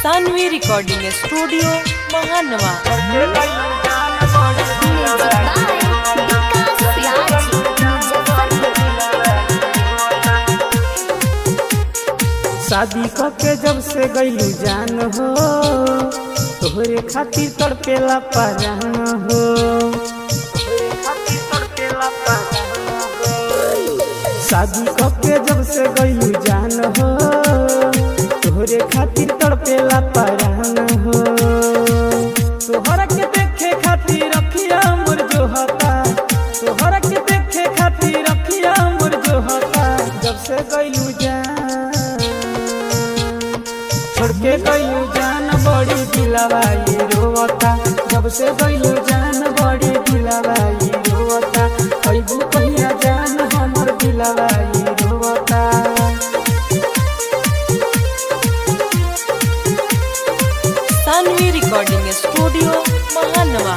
Saanvi recording studio महानवा शादी के जब से गईलू जान हो तोहरे खातिर तड़पेला परान हो तोहरे खातिर तड़पेला परान हो। शादी के जब से गईलू जान हो तोहरे खातिर तड़पेला परान हो तोहरा के देखे खातिर रखिया मोर जो हता तोहरा के देखे खातिर रखिया मोर जो हता जब से गईलू जान छोड़ के गईलू जान बड़ी दिलवाई रोवता जब से गईलू जान बड़ी दिलवाई रोवता कैबू कहिया जान हमर दिलवाई रोवता सानवी रिकॉर्डिंग स्टूडियो महानवा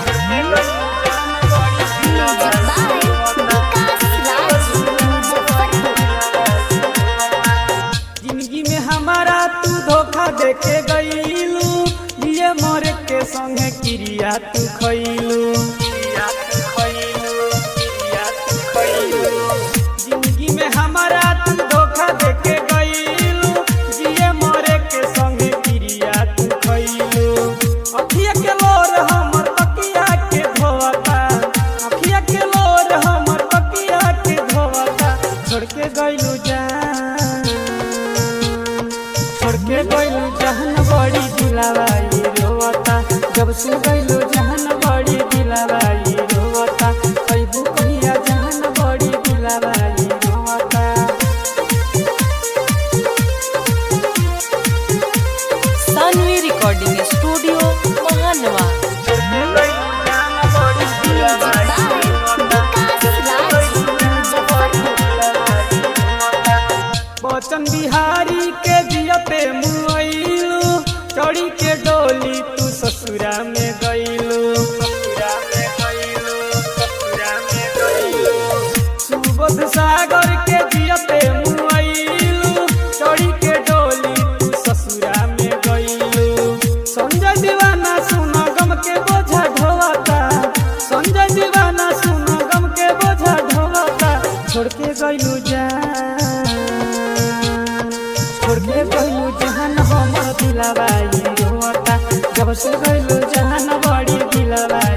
जिंदगी में हमारा तू धोखा देके गईलू ये मोरे के संगे क्रिया तू खैलू क्रिया तू खैलू क्रिया तू खैलू जिंदगी में हमारा तू धोखा देके गईलू जिए मोरे के संगे क्रिया तू खैलू अखिया के लोर हमर तकिया के धोवता अखिया के लोर हमर तकिया के धोवता छोड़ के गईलू जान छोड़ के गईलू जहन बड़ी दिलवाई रोवता जब से गईलू जहन बड़ी दिलवाई रोवता कैबू कहिया जहन बड़ी दिलवाई रोवता सानवी रिकॉर्डिंग स्टूडियो महानवा छोड़ के गईलू जहन बड़ी दिलवाई बचन बिहारी के जियते मुआइलू चढ़ी के डोली तू ससुरा में गईलू ससुरा में गईलू ससुरा में गईलू सुबोध सागर के जियते मुआइलू चढ़ी के डोली तू ससुरा में गईलू संजय दीवाना सुनो गम के बोझा ढोवता संजय दीवाना सुनो गम के बोझा ढोवता छोड़ के गईलू जान छोड़ के गईलू जहान हमर दिलवाई रोता जब से गईलू जहान बड़ी दिलवाई